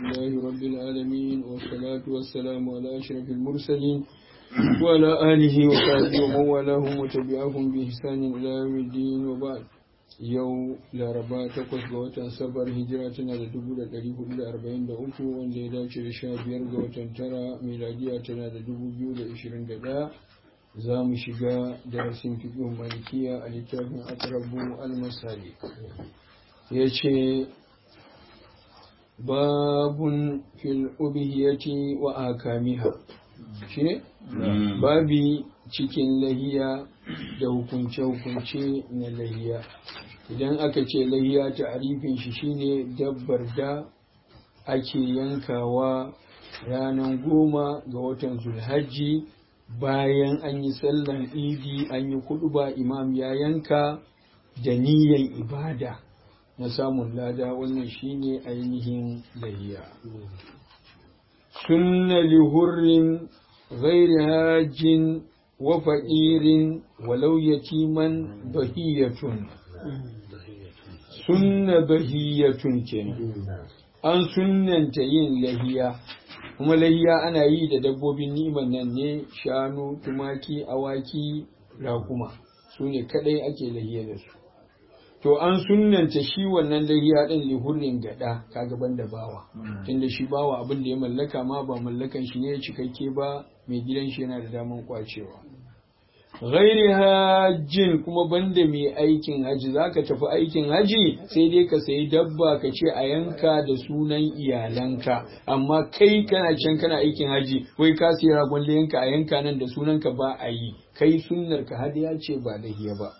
لله رب العالمين والصلاة والسلام على أشرف المرسلين وعلى آله وصحبه ومن والاهم وتبعهم بإحسان إلى يوم الدين وبعد yau laraba takwas ga watan sabar hijira tana da dubu da ɗari hudu da arba'in da uku wanda ya dace da sha biyar ga watan tara miladiya tana da dubu biyu da ishirin da ɗaya za mu shiga darasin fiƙin malikiya a littafin akrabu al-masali ya ce babun fil ubihiyati wa akamiha shi ne babi cikin lahiya da hukunce-hukunce na lahiya idan aka ce lahiya ta'arifin shi shine dabbar da ake yankawa ranar goma ga watan zulhajji bayan an yi sallan idi an yi ba imam ya yanka da niyan ibada na samun lada wannan shine ainihin lahiya sunna lihurrin ghairi hajjin wa fa'irin walau yatiman bahiyatun sunna bahiyatun kenan an sunnanta yin lahiya kuma lahiya ana yi da dabbobin niman nan ne shanu tumaki awaki rakuma su ne kadai ake lahiya da su to an sunnanta shi wannan lahiya din lihurrin gada kaga banda bawa tunda shi bawa abin da ya mallaka ma ba mallakan shi ne cikakke ba mai gidan shi yana da daman kwacewa ghairi hajjin kuma banda mai aikin haji zaka tafi aikin haji sai dai ka sayi dabba ka ce a yanka da sunan iyalanka amma kai kana can kana aikin haji wai ka sayi ragon yanka a yanka nan da sunanka ba a yi kai sunnar ka hadiya ce ba lahiya ba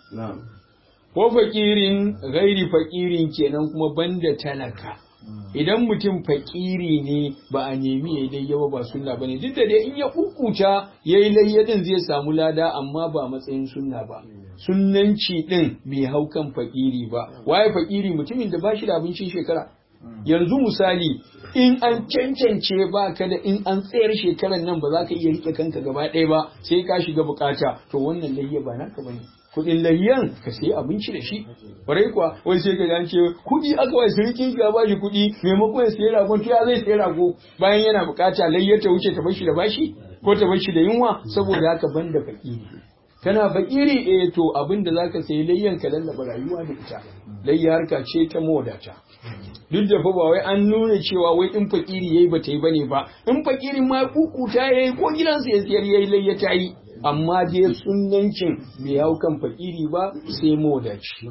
ko fakirin gairi fakirin kenan kuma banda talaka idan mutum fakiri ne ba a nemi ya dai yawa ba sunna bane duk da dai in ya kukuta yayi layyadin zai samu lada amma ba matsayin sunna ba sunnanci din bai hau kan fakiri ba waye fakiri mutumin da bashi da abincin shekara yanzu misali in an cancance ba ka da in an tsayar shekaran nan ba za ka iya rike kanka gaba ɗaya ba sai ka shiga bukata to wannan layya ba naka bane kudin layyan ka sayi abinci da shi kwarai kuwa wai sai ka gance kudi aka wai sirkin ka ba shi kudi maimakon ya sayi ragon to ya zai sayi rago bayan yana bukata layyar ta wuce ta bar shi da bashi ko ta bar shi da yunwa saboda haka banda fakiri kana fakiri eh to abin da zaka sayi layyan ka lallaba rayuwa da ita layya harka ce ta modata duk da fa ba wai an nuna cewa wai in fakiri yayi ba ta yi bane ba in fakirin ma kukuta yayi ko gidansa ya siyar yayi layya ta yi amma dai sunancin bai hau kan fakiri ba sai modaci.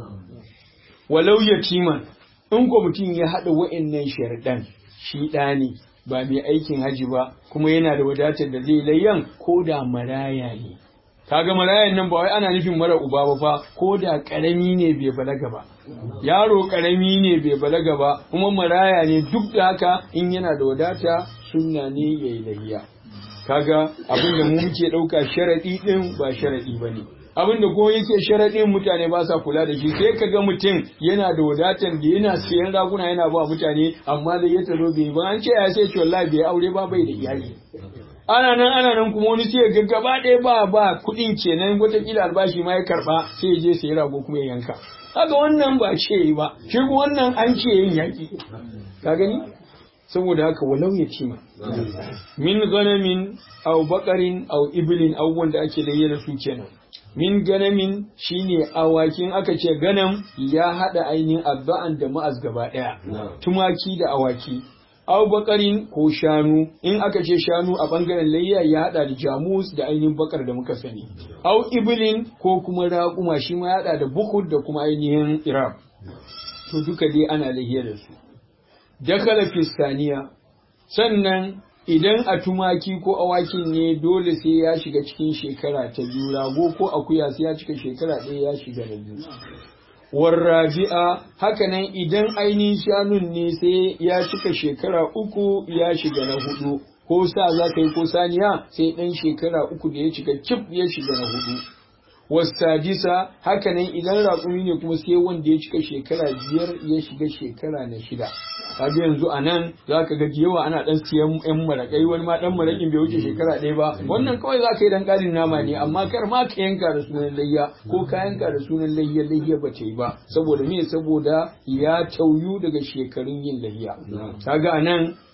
Walau yatiman in ko mutum ya haɗa wa'annan sharɗan shi ɗa ne ba mai aikin haji ba kuma yana da wadatar da zai layyan ko da maraya ne. Kaga marayan nan ba wai ana nufin mara uba ba fa ko da ƙarami ne bai balaga ba. Yaro ƙarami ne bai balaga ba kuma maraya ne duk da haka in yana da wadata sunna ne ya yi layya. kaga abin da mu muke ɗauka sharaɗi ɗin ba sharaɗi ba ne abin da ko yake sharaɗin mutane ba sa kula da shi sai ka ga mutum yana da wadatan da yana siyan raguna yana ba mutane amma da ya talo bai ba an ce ya sai ce wallahi bai aure ba bai da iyali ana nan ana nan kuma wani sai ga gaba ɗaya ba ba kuɗin kenan wataƙila albashi ma ya karɓa sai ya je sai rago kuma ya yanka kaga wannan ba ce ba shi wannan an ce yin yaƙi ka gani saboda haka walau ya cima min ganamin au bakarin au ibilin abubuwan da ake da da su kenan min ganamin shine awakin aka ce ganam ya hada ainihin abba'an da ma'az gaba daya tumaki da awaki au bakarin ko shanu in aka ce shanu a bangaren layya ya hada da jamus da ainihin bakar da muka sani au ibilin ko kuma raƙuma shi ma ya hada da bukud da kuma ainihin irab to duka dai ana layya da su dakala fistaniya sannan idan a tumaki ko awakin ne dole sai ya shiga cikin shekara ta biyu rago ko akuya sai ya cika shekara ɗaya ya shiga da biyu warrabi'a hakanan idan ainihin shanun ne sai ya cika shekara uku ya shiga na hudu ko sa za ka yi ko saniya sai ɗan shekara uku da ya cika cif ya shiga na hudu wasadisa hakanan idan raƙumi ne kuma sai wanda ya cika shekara biyar ya shiga shekara na shida kaga yanzu a nan za ka ga yawa ana dan siyan yan maraƙai wani ma dan maraƙin bai wuce shekara ɗaya ba wannan kawai za ka yi dan ƙarin nama ne amma kar ma ka yanka da sunan layya ko ka yanka da sunan layya layya ba ta yi ba saboda me saboda ya tauyu daga shekarun yin layya kaga a nan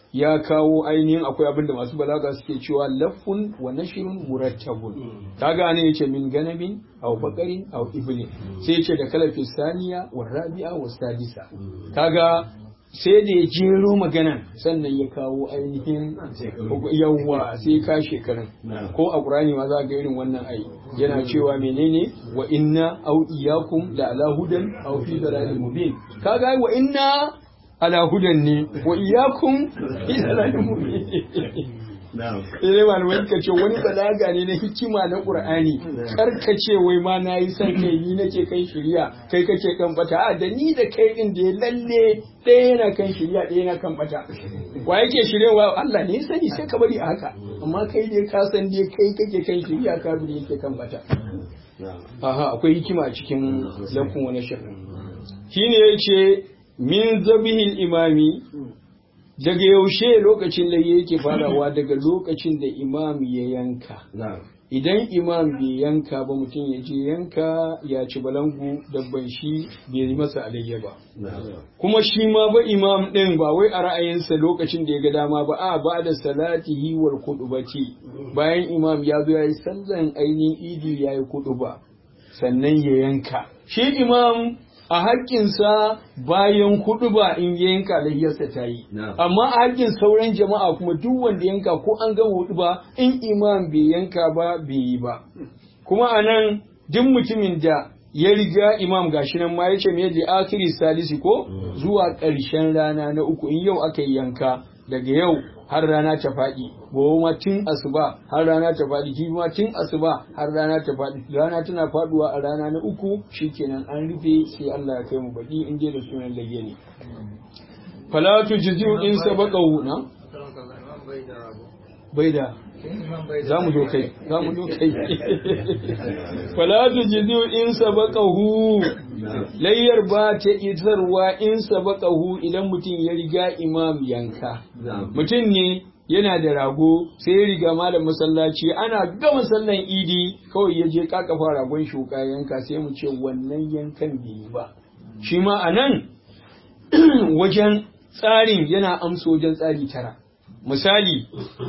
ya kawo ainihin akwai abin da masu balaga suke cewa lafun wa nashrun murattabun kaga ne yace min ganamin aw bakarin aw iblin sai yace da kalafi saniya wa rabi'a wa sadisa kaga sai da ya jero maganan sannan ya kawo ainihin yawwa sai ka shekarun ko a ƙurani ma za ga irin wannan ai yana cewa menene wa inna au iyakum la ala hudan aw fi dalalin mubin kaga wa inna ala hudan ne wa iyakum fi dalalin mubin sai malamai ka ce wani balaga ne na hikima na qur'ani karkace wai ma na yi san kai ni nake kan shirya kai kake kan bata a da ni da kai din da ya lalle ɗaya yana kan shirya ɗaya yana kan bata wa yake shiryawa Allah ne sani sai ka bari a haka amma kai dai ka san dai kai kake kan shirya ka bi yake kan bata aha akwai hikima a cikin lafin wani shirin shine yace min zabihil imami daga yaushe lokacin da yake farawa daga lokacin da imam ya yanka idan imam bai yanka ba mutum ya je yanka ya ci balangu dabban shi bai yi masa alayya ba kuma shi ma ba imam din ba wai a ra'ayinsa lokacin da ya ga dama ba a ba da salatihi wal kudubati bayan imam ya zo ya yi sallan ainihin idi ya yi kuduba sannan ya yanka shi imam a haƙƙinsa bayan hudu ba in ya yanka layyarsa ta yi amma a haƙƙin sauran jama'a kuma duk wanda yanka ko an gama hudu ba in imam bai yanka ba bai yi ba kuma a nan duk mutumin da ya riga imam gashi nan ma yace me da akhiri salisi ko zuwa ƙarshen rana na uku in yau aka yi yanka daga yau har rana ta faɗi gobe ma tun asuba har rana ta faɗi jibi ma tun asuba har rana ta faɗi rana tana faɗuwa a rana na uku shikenan an rufe sai Allah ya kai mu baki in je da sunan layye ne fala tujzi'u in sabaqahu na bai da za mu zo kai za mu zo kai fala tujzi'u in sabaqahu layyar ba ta isarwa in sabaqahu idan mutum ya riga imam yanka mutum ne yana da rago sai ya riga malam masallaci ana gama sallan idi kawai ya je kakafa ragon shuka yanka sai mu ce wannan yankan bai yi ba shi ma a nan wajen tsarin yana amsa wajen tsari tara misali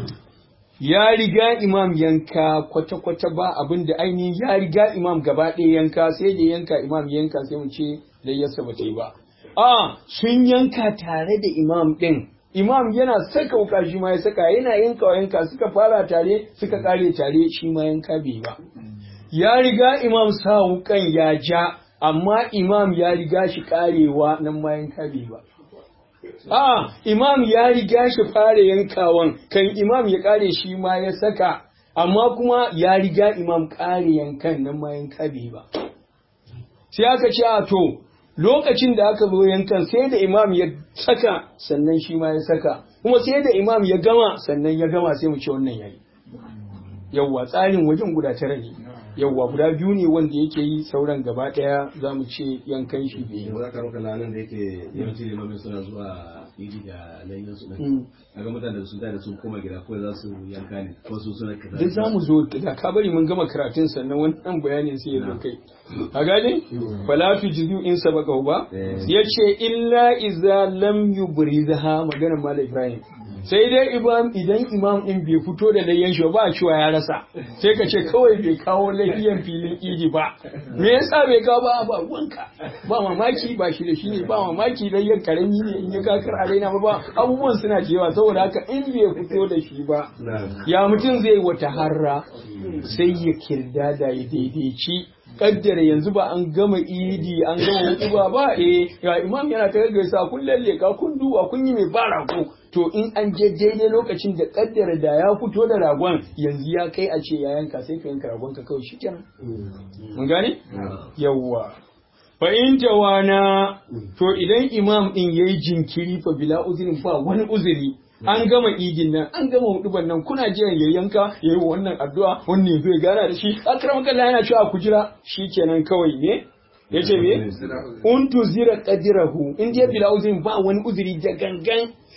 ya riga imam yanka kwata-kwata ba abin da ainihin ya riga imam gaba ɗaya yanka sai da yanka imam yanka sai mu ce layyarsa ba ta yi ba a sun yanka tare da imam ɗin imam yana saka wuka shi ma ya saka yana yanka wa yanka suka fara tare suka kare tare shi ma yanka bai ba ya riga imam sa wukan ya ja amma imam ya riga shi karewa nan ma yanka bai ba a imam ya riga shi fara yankawan kan imam ya kare shi ma ya saka amma kuma ya riga imam kare yankan nan ma yanka bai ba sai aka ce a to lokacin da aka zo yankan sai da imam ya saka sannan shi ma ya saka kuma sai da imam ya gama sannan ya gama sai mu ce wannan yayi yawwa tsarin wajen guda tara ne yawwa guda biyu ne wanda yake yi sauran gaba daya za mu ce yankan shi bai yi za ka roka lanan da yake yawanci limamin suna zuwa idi da layyan su nan kaga mutane da sun da sun koma gida ko za su yanka ne ko su suna kaza duk za mu zo da ka bari mun gama karatun sannan wannan bayanin sai ya zo kai a gane fala tu jizu in sabaka ba yace illa iza lam yubrizha magana mala ibrahim sai dai imam idan imam din bai fito da layyan shi ba cewa ya rasa sai ka ce kawai bai kawo layyan filin idi ba me yasa bai kawo ba ba wanka ba mamaki ba shi da shi ne ba mamaki layyan karami ne in ya kakar a raina ba abubuwan suna cewa saboda haka in bai fito da shi ba ya mutum zai wata harra sai ya kirda da ya daidaici kaddara yanzu ba an gama idi an gama hutuba ba eh ya imam yana ta gaisa kun lalle ka kun duba kun yi mai ba rago to in an je daidai lokacin da kaddara da ya fito da ragon yanzu ya kai a ce ya yanka sai ka yanka ragon ka kawai shikenan mun gane yawwa fa in tawana to idan imam din yayi jinkiri fa bila uzrin ba wani uzuri an gama idin nan an gama huduban nan kuna jiran ya yanka ya yi wannan addu'a wannan zai gana da shi akram kallah yana cewa ku jira shikenan kawai ne yace me untu zira qadirahu in je bila uzrin ba wani uzuri da gangan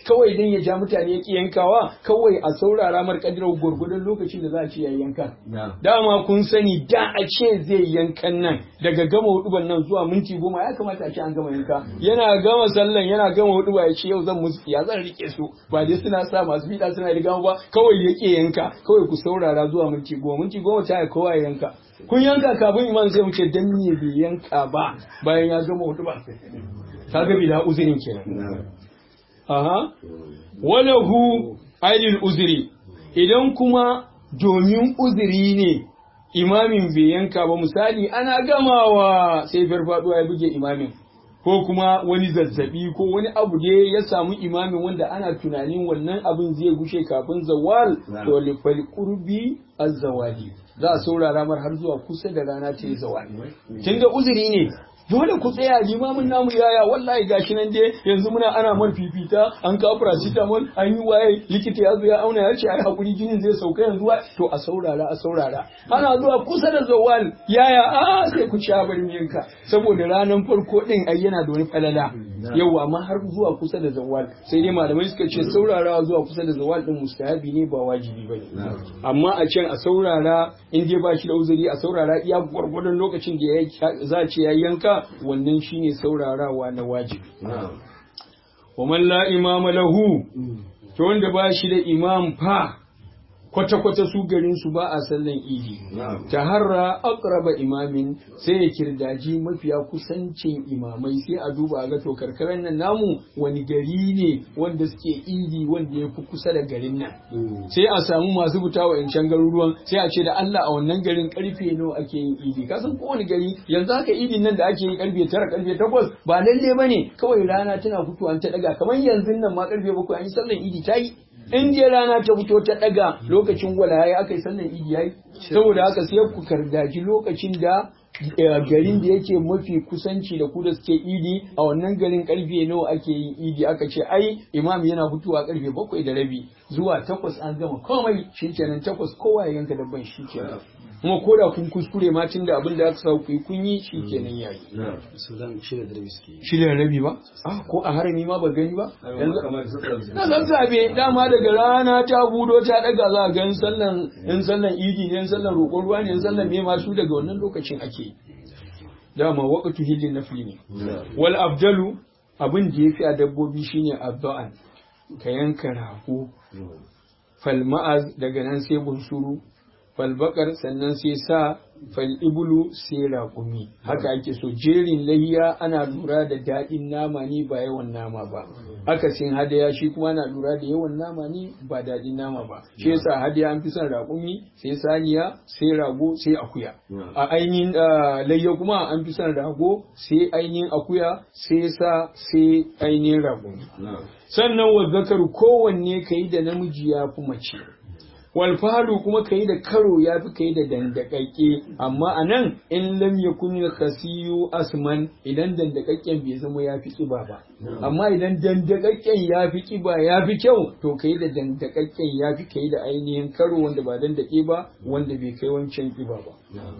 kawai dan ya ja mutane ya ki yankawa kawai a saurara mar kadirar gurgudun lokacin da za a ce ya yanka dama kun sani da a ce zai yankan nan daga gama huduban nan zuwa minti goma ya kamata a ce an gama yanka yana gama sallan yana gama huduba ya ce yau zan musu ya zan rike su ba dai suna sa masu bida suna riga ba kawai ya ki yanka kawai ku saurara zuwa minti goma minti goma ta kowa ya yanka kun yanka kafin imam sai mu ce dan me bai yanka ba bayan ya gama huduba kaga bila uzurin kenan aha walahu ailil uzuri idan kuma domin uzuri ne imamin bai yanka ba misali ana gamawa sai farfaduwa ya buge imamin ko kuma wani zazzabi ko wani abu ne ya samu imamin wanda ana tunanin wannan abin zai gushe kafin zawal to lifal qurbi az-zawali za a saurara mar har zuwa kusa da rana ta yi zawali kin ga uzuri ne dole ku tsaya limamin namu yaya wallahi gashi nan dai yanzu muna ana man fifita an kawo paracetamol an yi waye likita ya zo ya auna ya ce ai hakuri jinin zai sauka yanzu to a saurara a saurara ana zuwa kusa da zawal yaya a sai ku ci barin yanka saboda ranar farko din ai yana da wani falala yau amma har zuwa kusa da zawal sai dai malamai suka ce saurarawa zuwa kusa da zawal din mustahabi ne ba wajibi bane amma a can a saurara in dai ba shi da uzuri a saurara iya gwargwadon lokacin da za a ce ya yanka wannan shine saurarawa na wajibi wa man la imama lahu to wanda ba shi da imam fa kwata-kwata su garin su ba a sallan idi ta harra aqraba imamin sai ya kirdaji mafiya kusancin imamai sai a duba a ga to karkaran nan namu wani gari ne wanda suke idi wanda ya fi kusa da garin nan sai a samu masu fita wa yancan garuruwan sai a ce da Allah a wannan garin karfe nawa ake yin idi ka san kowane gari yanzu haka idin nan da ake yi karfe tara karfe takwas ba lalle bane kawai rana tana fitowa ta daga kamar yanzu nan ma karfe bakwai an yi sallan idi ta yi in je rana ta fito ta daga lokacin gwala yayi aka yi sallan idi yayi saboda haka sai ku kardaji lokacin da garin da yake mafi kusanci da ku da suke idi a wannan garin karfe nawa ake yin idi aka ce ai imam yana fitowa karfe bakwai da rabi zuwa takwas an gama komai shikenan takwas kowa ya yanka dabban shikenan kuma ko da kun kuskure ma tun da abin da aka sa ku kun yi shikenan yayi shida da rabi ba ah ko a harami ma ba gani ba na zan zabe dama daga rana ta budo ta daga za a gan sallan in sallan idi ne in sallan roƙon ruwa ne in sallan me ma su daga wannan lokacin ake dama waqtu hillin nafli ne wal afdalu abin da yafi a dabbobi shine adda'an ka yanka rago fal ma'az daga nan sai bunsuru fal bakar sannan sai sa fal ibulu sai raƙumi haka ake so jerin lahiya ana lura da daɗin nama ne ba yawan nama ba akasin hadaya shi kuma ana lura da yawan nama ne ba daɗin nama ba shi yasa hadaya an fi son raƙumi sai saniya sai rago sai akuya a ainihin layya kuma an fi son rago sai ainihin akuya sai sa sai ainihin raƙumi sannan wa zakaru kowanne ka yi da namiji ya fi mace walfalu kuma ka yi da karo ya fi ka yi da dandakakke amma a nan in lam yakun khasiyu asman idan dandakakken bai zama ya fi kiba ba amma idan dandakakken ya fi kiba ya fi kyau to ka yi da dandakakken ya fi ka yi da ainihin karo wanda ba dandake ba wanda bai kai wancan kiba ba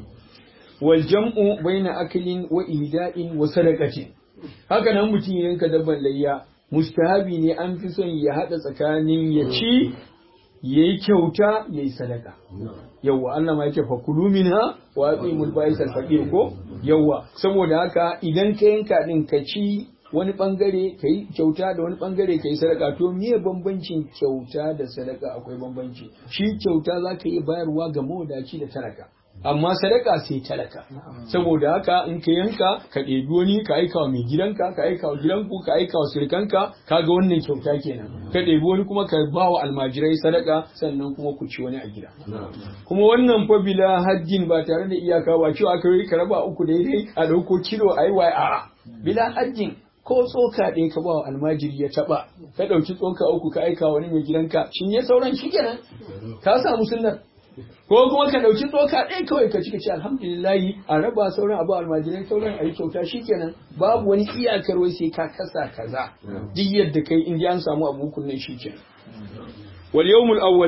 wal jam'u baina aklin wa ida'in wa sadaqatin haka nan mutum yanka dabban layya mustahabi ne an fi son ya haɗa tsakanin ya ci ya yi kyauta ya yi sadaka yawwa Allah ma yake fakulu minha wa atimul ba'is al faqir ko yawwa saboda haka idan ka yanka din ka ci wani bangare ka yi kyauta da wani bangare ka yi sadaka to miye bambancin kyauta da sadaka akwai bambanci shi kyauta za ka iya bayarwa ga mawadaci da talaka amma sadaka sai talaka saboda haka in ka yanka ka ɗebi wani ka aika wa mai gidanka ka aika wa gidanku ka aika wa surikanka ka ga wannan kyauta kenan ka ɗebi wani kuma ka ba wa almajirai sadaka sannan kuma ku ci wani a gida kuma wannan fa bila hajjin ba tare da iyaka ba cewa aka yi ka raba uku daidai a ɗauko kilo a yi a'a bila hajjin ko tsoka ɗaya ka ba wa almajiri ya taɓa ka ɗauki tsoka uku ka aika wani mai gidanka shin ya sauran shi kenan ka samu sunnar ko kuma ka ɗauki tsoka ɗaya kawai ka cika ce alhamdulillahi a raba sauran abu almajirai sauran a yi kyauta shikenan babu wani iyakar wai sai ka kasa kaza duk yadda kai in an samu abu kunnan shikenan wal yawmul awwal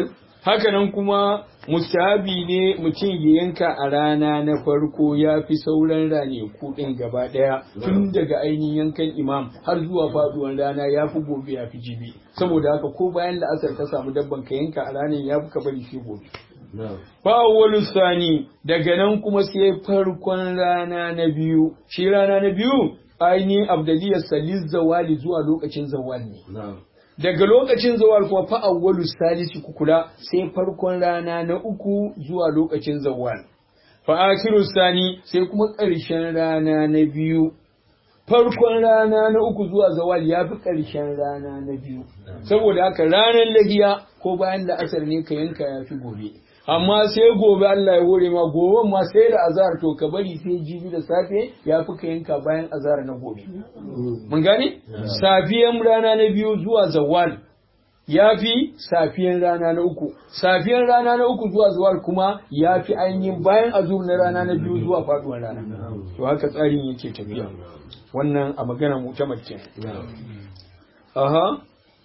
hakanan kuma mustahabi ne mutum ya yanka a rana na farko ya fi sauran ranaku ɗin gaba ɗaya tun daga ainihin yankan imam har zuwa faɗuwar rana ya fi gobe ya fi jibi saboda haka ko bayan la'asar ka samu dabban ka yanka a ranar ya fi ka bari shi gobe Fa'awwalu sani daga nan kuma sai farkon rana na biyu, shi rana na biyu ainihin abdaliyar salis zawali zuwa lokacin zawal ne. Daga lokacin zawal kuma fa'awwalu salisi kukula sai farkon rana na uku zuwa lokacin zawal. Fa'akiru sani sai kuma ƙarshen rana na biyu. Farkon rana na uku zuwa zawal ya fi ƙarshen rana na biyu. Saboda haka ranar lahiya ko bayan da asar ne ka yanka ya fi gobe. amma sai gobe Allah ya hore ma gobe ma sai da azhar to ka bari sai jibi da safe ya fi ka yanka bayan azhar na gobe mun gane safiyan rana na biyu zuwa zawal ya fi safiyan rana na uku safiyan rana na uku zuwa zawal kuma ya fi ainihin bayan azur na rana na biyu zuwa faduwar rana to haka tsarin yake tafiya wannan a magana mutamar aha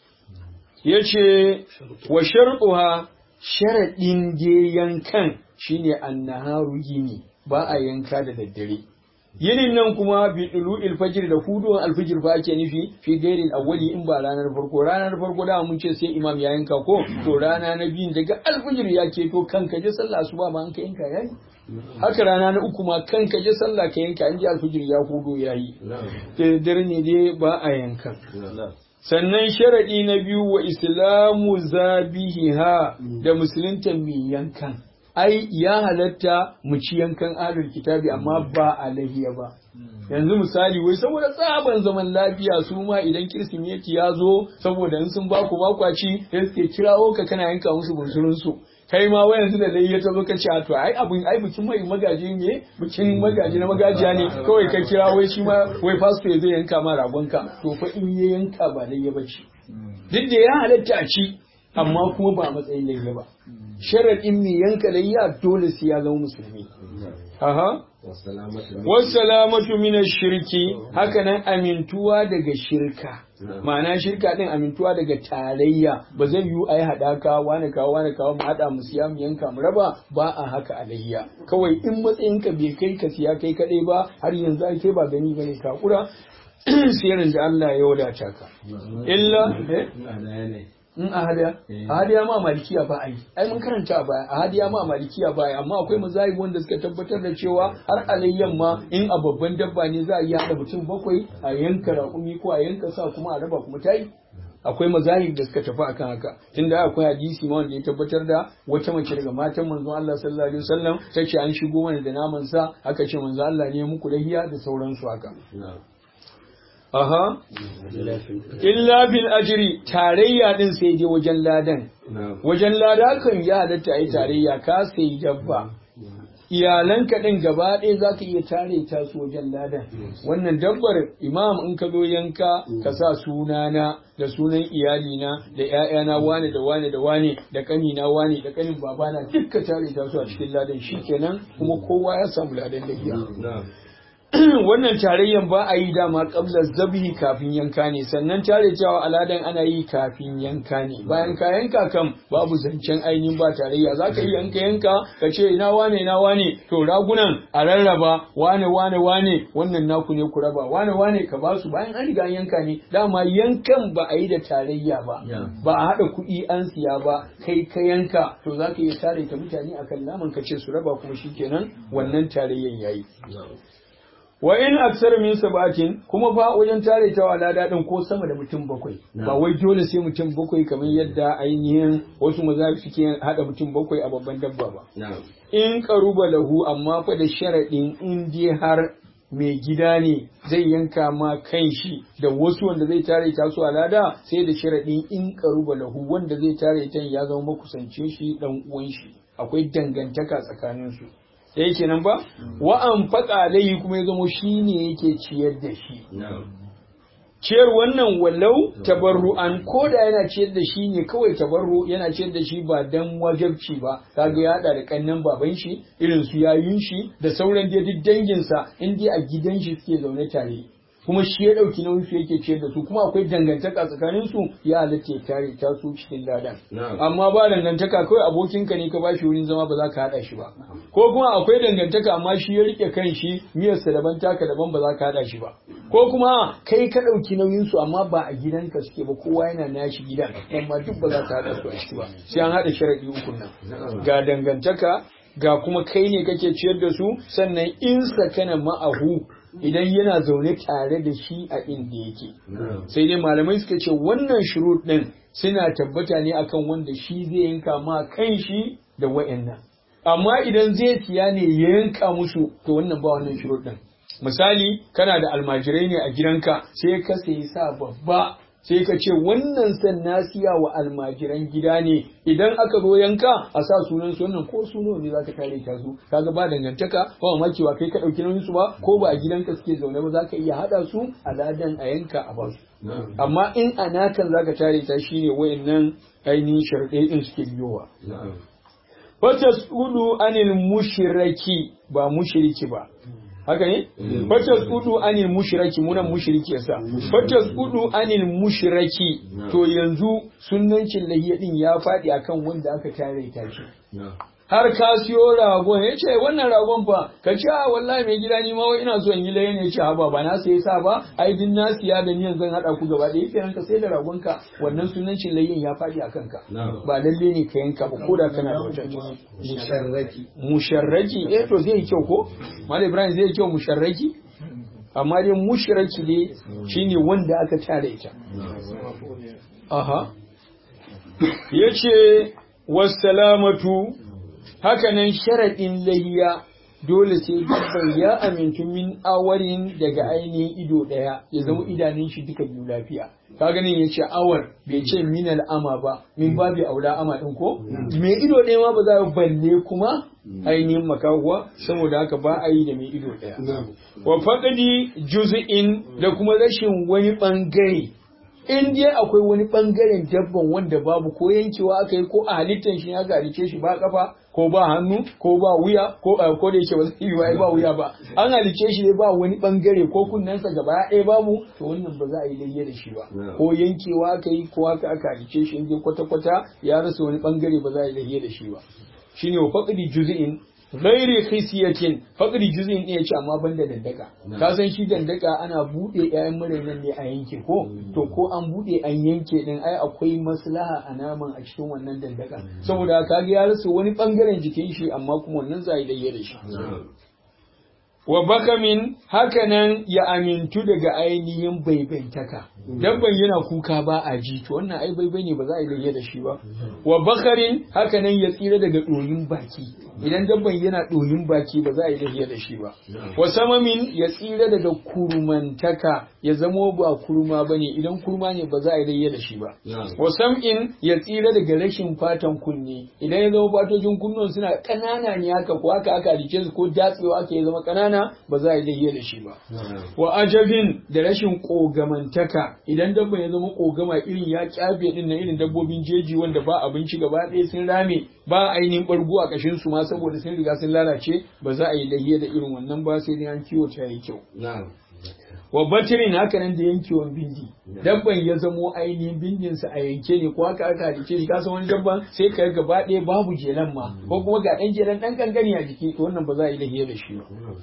yace wa sharquha sharaɗin je yankan shine annaharu yini ba a yanka da daddare yinin nan kuma bi dulu fajr da huduwan alfijir fa ake nufi fi gairil awwali in ba ranar farko ranar farko da mun ce sai imam ya yanka ko to rana na biyun daga alfijir ya keto kanka je sallah asuba ma an ka yanka yayi haka rana na uku ma kanka je sallah ka yanka an ji alfijir ya hudo yayi da dare ne dai ba a yankan sannan sharaɗi na biyu wa islamu zabihiha da musulunta mai yankan ai ya halatta mu ci yankan ahlul kitabi amma ba a lahiya ba yanzu misali wai saboda tsaban zaman lafiya su ma idan kirsimeti ya zo saboda in sun baku bakwaci sai suke kirawo ka kana yanka musu bunsurun su kai ma wai yanzu da dai ya tazo ka ce to ai abun ai bikin mai magaji ne bikin magaji na magajiya ne kawai ka kira wai shi ma wai pastor zai yanka ma ragonka to fa in ya yanka ba dai ya bace duk da ya halatta a ci amma kuma ba matsayin layya ba sharaɗin mai yanka layya dole sai ya zama musulmi aha wasalamatu min shirki haka nan amintuwa daga shirka ma'ana shirka din amintuwa daga tarayya ba zai yiwu a yi haɗaka wani kawo wani kawo mu haɗa mu siya mu yanka mu raba ba a haka alayya kawai in matsayinka bai kai ka siya kai kaɗai ba har yanzu ai kai ba gani bane ka kura siyarin da Allah ya wadata ka illa in a hadiya a hadiya ma malikiya ba ai ai mun karanta a baya a hadiya ma malikiya ba ai amma akwai mazahib wanda suka tabbatar da cewa har alayyan ma in a babban dabba ne za a yi hada mutum bakwai a yanka raƙumi ko a yanka sa kuma a raba kuma tayi akwai mazahib da suka tafi akan haka tunda akwai hadisi ma wanda ya tabbatar da wata mace daga matan manzon Allah sallallahu alaihi wasallam ta ce an shigo mana da naman sa aka ce manzon Allah ne muku lahiya da sauransu haka Aha, illa bil ajiri tarayya din sai dai wajen ladan. Wajen lada kan ya halatta a yi tarayya ka sai dabba. Iyalanka ɗin gaba ɗaya za ka iya tare ta su wajen ladan. Wannan dabbar imam in ka zo yanka ka sa sunana da sunan iyalina da ‘ya'yana wane da wane da wane da ƙanina wane da ƙanin babana duk ka tare ta su a cikin ladan shi kenan kuma kowa ya samu ladan da iya. wannan tarayyan ba a yi dama kabla zabihi kafin yanka ne sannan tare cewa aladan ana yi kafin yanka ne bayan ka yanka kam babu zancen ainihin ba tarayya za ka yi yanka yanka ka ce ina wane ina wane to ragunan a rarraba wane wane wane wannan naku ne ku raba wane wane ka ba su bayan an riga yanka ne dama yankan ba a yi da tarayya ba ba a haɗa kuɗi an siya ba kai ka yanka to za ka iya tare ta mutane akan naman ka ce su raba kuma shikenan wannan tarayyan yayi wa in aksar min sabatin kuma fa wajen tare ta wala dadin ko sama da mutum bakwai ba wai dole sai mutum bakwai kamar yadda ainihin wasu maza suke hada mutum bakwai a babban dabba ba in qaruba lahu amma fa da sharadin in dai har mai gida ne zai yanka ma kan shi da wasu wanda zai tare ta su alada sai da sharadin in qaruba lahu wanda zai tare ta ya zama makusancin shi dan uwan shi akwai dangantaka tsakanin su da yake nan ba wa an faƙa alayhi kuma ya zamo shi ne yake ciyar da shi ciyar wannan wallau tabarru'an ko da yana ciyar da shi ne kawai tabarru yana ciyar da shi ba dan wajabci ba kaga ya hada da kannan baban shi irin su yayun shi da sauran dai duk danginsa in dai a gidan shi suke zaune tare kuma shi ya ɗauki nauyin su yake ciyar da su kuma akwai dangantaka tsakanin su ya halatta ya tare ta su cikin ladan amma ba dangantaka kawai abokinka ne ka bashi wurin zama ba za ka haɗa shi ba ko kuma akwai dangantaka amma shi ya rike kan shi miyarsa daban taka daban ba za ka haɗa shi ba ko kuma kai ka ɗauki nauyin su amma ba a gidanka suke ba kowa yana nashi gidan amma duk ba za ka haɗa su a ciki ba sai an haɗa sharaɗi uku nan ga dangantaka ga kuma kai ne kake ciyar da su sannan in sakana ma'ahu idan yana zaune tare da shi a inda yake sai dai malamai suka ce wannan shurut din suna tabbata ne akan wanda shi zai yanka ma kan shi da wayannan amma idan zai siya ne ya yanka musu to wannan ba wannan shurut din misali kana da almajirai ne a gidanka sai ka sayi sa babba sai ka ce wannan san na siya wa almajiran gida ne idan aka zo yanka a sa sunan su wannan ko suno ne zaka kare ta su kaga ba dangantaka ba mamaki ba kai ka dauki nauyin su ba ko ba a gidanka suke zaune ba zaka iya hada su a ladan a yanka a basu amma in a nakan zaka tare ta shine wayannan ainihin sharɗai din suke biyowa Fatas udu anil mushraki ba mushriki ba haka ne? Fatas udu anil mushraki munan mushriki yasa. Fatas udu anil mushraki to yanzu sunnancin lahiya din ya faɗi akan wanda aka tare ta shi. Har ka siyo ragon ya ce wannan ragon fa ka ce a wallahi mai gida ni ma wai ina so in yi laye ne ce haba ba na sai sa ba ai din na siya da niyan zan hada ku gaba ɗaya kenan ka sai da ragon ka wannan sunancin layyin ya faɗi akan ka ba lalle ne ka yanka ba ko da kana da wata musharraki musharraki eh to zai yi kyau ko Malam Ibrahim zai yi kyau musharraki amma dai mushraki ne shine wanda aka tare ita aha yace wassalamatu hakanan sharaɗin lahiya dole sai dabban ya amintu min awarin daga ainihin ido ɗaya ya zama idanun shi duka biyu lafiya ka ganin ya ce awar bai ce min al'ama ba min babi aula ama ɗin ko mai ido ɗaya ma ba za a balle kuma ainihin makahuwa saboda haka ba a yi da mai ido ɗaya wa faɗaɗi juz'in da kuma rashin wani ɓangare in dai akwai wani bangaren dabban wanda babu ko yankewa aka yi ko a halittar shi ya halice shi ba kafa ko ba hannu ko ba wuya ko ko da yake ba zai yi ba wuya ba an halice shi ne ba wani bangare ko kunnensa gaba ɗaya babu to wannan ba za a yi layya da shi ba ko yankewa aka yi ko haka aka halice shi in dai kwata kwata ya rasa wani bangare ba za a yi layya da shi ba shine wa faqdi juz'in ghairi khisiyatin faqri juz'in ne yace amma banda dandaka ka san shi dandaka ana bude ƴaƴan murainan ne a yanke ko to ko an bude an yanke din ai akwai maslaha a naman a cikin wannan dandaka saboda ka ga ya rasa wani bangaren jikin shi amma kuma wannan zai da da shi wa bakamin hakanan ya amintu daga ainihin baibaitaka dabban yana kuka ba a ji to wannan ai baibai ne ba za a yi da shi ba wa bakarin hakanan ya tsira daga ɗoyin baki idan dabban yana ɗoyin baki ba za a yi da shi ba wa samamin ya tsira daga kurmantaka ya zamo ba kurma ba ne idan kurma ne ba za a yi da shi ba wa sam'in ya tsira daga rashin fatan kunne idan ya zama fatocin kunnon suna ƙanana ne haka ko haka aka halice su ko datsewa aka ya zama ƙanana ba za a yi da shi ba wa ajabin da rashin ƙogamantaka idan dabban ya zama ƙogama irin ya kyafe din na irin dabbobin jeji wanda ba abinci gaba ɗaya sun rame ba ainihin ɓargo a ƙashin su ma saboda sun riga sun lalace ba za a yi lahiya da irin wannan ba sai dai an kiwo ta yi kyau wa batirin haka nan da yankewan bindi dabban ya zamo ainihin bindinsa a yanke ne ko haka aka halice shi kasan wani dabban sai ka gaba ɗaya babu jelan ma ko kuma ga ɗan jelan ɗan kankani a jiki to wannan ba za a yi lahiya da shi ba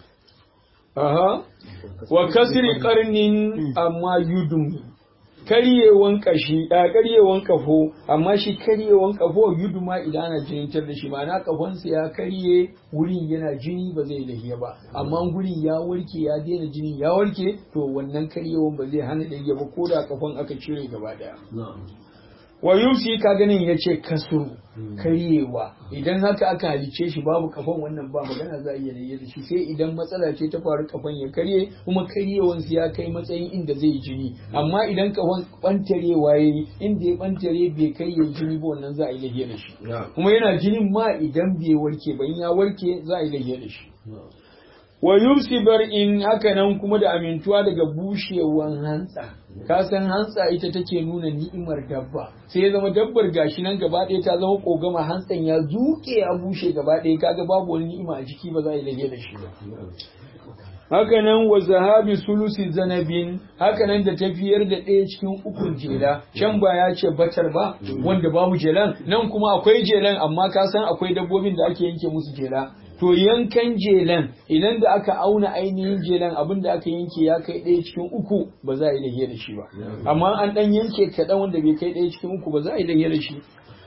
aha wa kasri karnin amma yudum karyewan kashi a karyewan kafo amma shi karyewan kafo yuduma idan ana jinitar da shi ma'ana kafonsa ya karye wurin yana jini ba zai lahiya ba amma wurin ya warke ya daina jini ya warke to wannan karyewan ba zai hana lahiya ba ko da kafon aka cire gaba daya wa yusi ka ganin ya ce kasuru karyewa idan haka aka halice shi babu kafan wannan ba magana za a iya rayye da shi sai idan matsala ce ta faru kafan ya karye kuma karyewan ya kai matsayin inda zai yi jini amma idan kafan bantarewa ya yi inda ya bantare bai kai ya jini ba wannan za a yi rayye da shi kuma yana jinin ma idan bai warke ba in ya warke za a yi rayye da shi wa yubsi bar'in haka nan kuma da amintuwa daga bushewan hantsa ka san hantsa ita take nuna ni'imar dabba sai ya zama dabbar gashi nan gaba ɗaya ta zama kogama hantsan ya zuke ya bushe gaba ɗaya kaga babu wani ni'ima a jiki ba za a yi lage da shi ba hakanan wa zahabi sulusi zanabin hakanan da tafiyar da ɗaya cikin ukun jela can ba ya ce batar ba wanda babu jelan nan kuma akwai jelan amma ka san akwai dabbobin da ake yanke musu jela to yankan jelan idan da aka auna ainihin jelan abin da aka yanke ya kai ɗaya cikin uku ba za a yi lahiya da shi ba amma an ɗan yanke kaɗan wanda bai kai ɗaya cikin uku ba za a yi lahiya da shi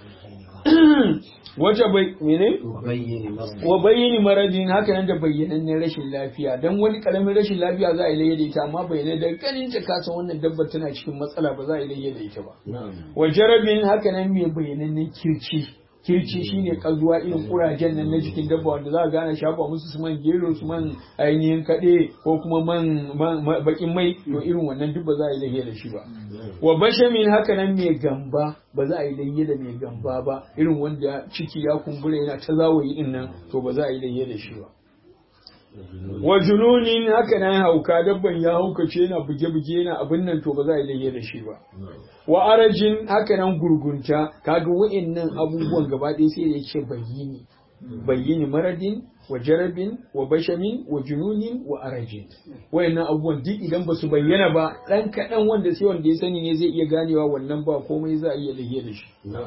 wace bai mene wa bayyani maradin haka nan da bayyanannen rashin lafiya dan wani karamin rashin lafiya za a yi layya da ita amma bayyana da ganin ta kasan wannan dabbar tana cikin matsala ba za a yi layya da ita ba wa jarabin haka nan mai bayyanannen kirci kirci shine kazuwa irin kurajen nan na jikin dabba wanda za a gane shafa musu su man gero su man ainihin kaɗe ko kuma man bakin mai to irin wannan duk ba za a yi layya da shi ba wa bashamin haka nan mai gamba ba za a yi layya da mai gamba ba irin wanda ciki ya kumbura yana ta zawayi din nan to ba za a yi layya da shi ba wa jununin haka nan hauka dabban ya haukace yana buge-buge yana abin nan to ba za a yi layya da shi ba wa arajin haka nan gurgunta kaga wa'annan abubuwan gaba ɗaya sai da yake bayyini bayyini maradin wa jarabin wa bashamin wa jununin wa arajin wayannan abubuwan duk idan ba su bayyana ba ɗan kaɗan wanda sai wanda ya sani ne zai iya ganewa wannan ba komai za a iya layya da shi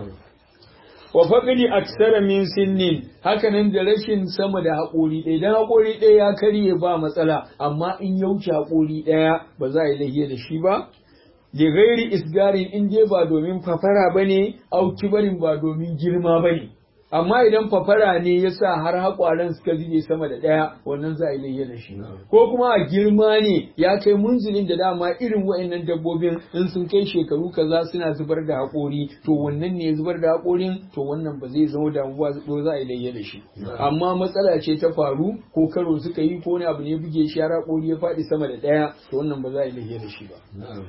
wa faƙili aksara min sinnin hakanan da rashin sama da haƙori ɗaya idan haƙori ɗaya ya karye ba matsala amma in ya wuce haƙori ɗaya ba za a yi lahiya da shi ba da gairi isgarin in dai ba domin fafara ba ne au kibarin ba domin girma ba ne amma idan fafara ne ya sa har haƙwaren suka zube sama da ɗaya wannan za a yi layya da shi ko kuma a girma ne ya kai munzilin da dama irin wa'annan dabbobin in sun kai shekaru kaza suna zubar da haƙori to wannan ne zubar da haƙorin to wannan ba zai zama damuwa ba za a yi layya da shi amma matsala ce ta faru ko karo suka yi ko wani abu ne buge shi har haƙori ya faɗi sama da ɗaya to wannan ba za a yi layya da shi ba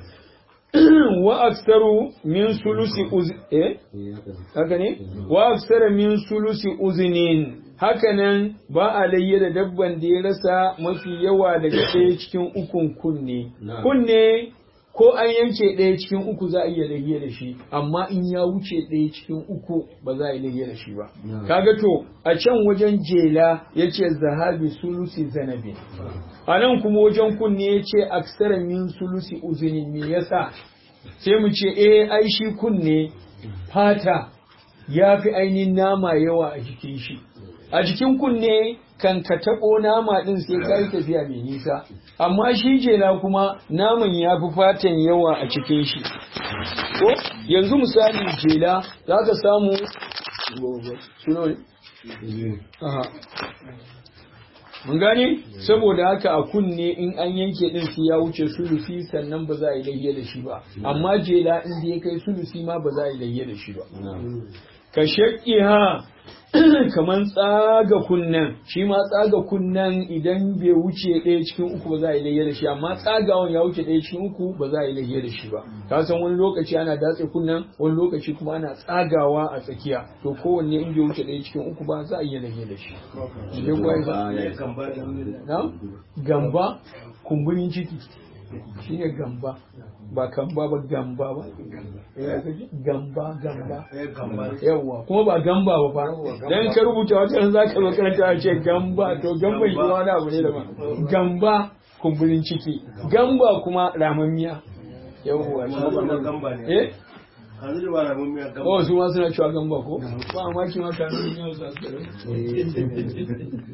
wa aksaru min sulusi uz eh haka ne wa aksara min sulusi uznin hakanan ba a layye da dabban da ya rasa mafi yawa daga ɗaya cikin ukun kunne kunne ko an yanke ɗaya cikin uku za a iya layye da shi amma in ya wuce ɗaya cikin uku ba za a yi layye da shi ba kaga to a can wajen jela ya ce zahabi sulusi zanabi a nan kuma wajen kunne ya ce aksara min sulusi uzuni me yasa sai mu ce eh ai shi kunne fata ya fi ainihin nama yawa a jikin shi a jikin kunne kan ka taɓo nama ɗin sai ka yi tafiya mai nisa amma shi jela kuma naman ya fi fatan yawa a cikin shi ko yanzu misali jela za ka samu mun gane saboda haka a kunne in an yanke din su ya wuce sulusi sannan ba za a yi layye da shi ba amma jela in da ya kai sulusi ma ba za a yi layye da shi ba ka ha kaman tsaga kunnen shi ma tsaga kunnen idan bai wuce ɗaya cikin uku ba za a yi layye da shi amma tsagawan ya wuce ɗaya cikin uku ba za a yi layye da shi ba ka san wani lokaci ana datse kunnen wani lokaci kuma ana tsagawa a tsakiya to kowanne in bai wuce ɗaya cikin uku ba za a yi layye da shi gamba kumburin ciki shine gamba ba kamba ba gamba ba gamba gamba yawa kuma ba gamba ba fa dan ka rubuta wata ran zaka zo karanta a ce gamba to gamba shi wani abu ne daban gamba kumburin ciki gamba kuma ramammiya yawa eh Oh, su ma suna cewa gamba ko? Ba maki ma kanun yau sa su